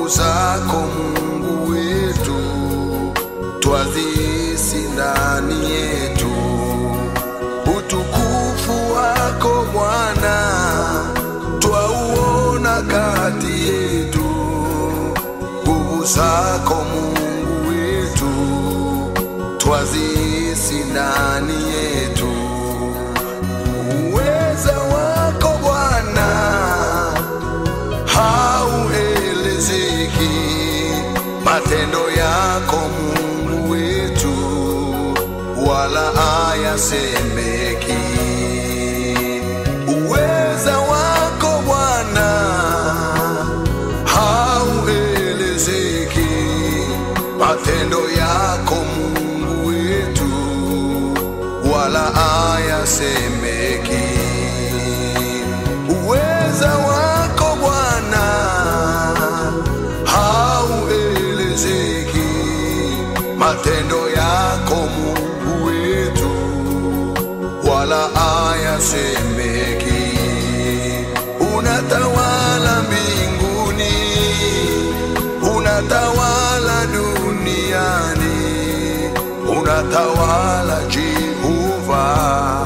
nguvu zako Mungu wetu twazisi ndani yetu, utukufu wako Bwana twauona kati yetu, nguvu zako Mungu wetu twazisi ndani yetu, uweza wako Bwana hauelezeki, matendo yako Mungu wetu wala hayasemeki. Uweza wako Bwana hauelezeki, matendo yako Mungu wetu wala hayasemeki. Uweza wako Bwana hauelezeki, matendo yako Mungu wetu wala hayasemeki. Unatawala mbinguni, unatawala duniani, unatawala Jehova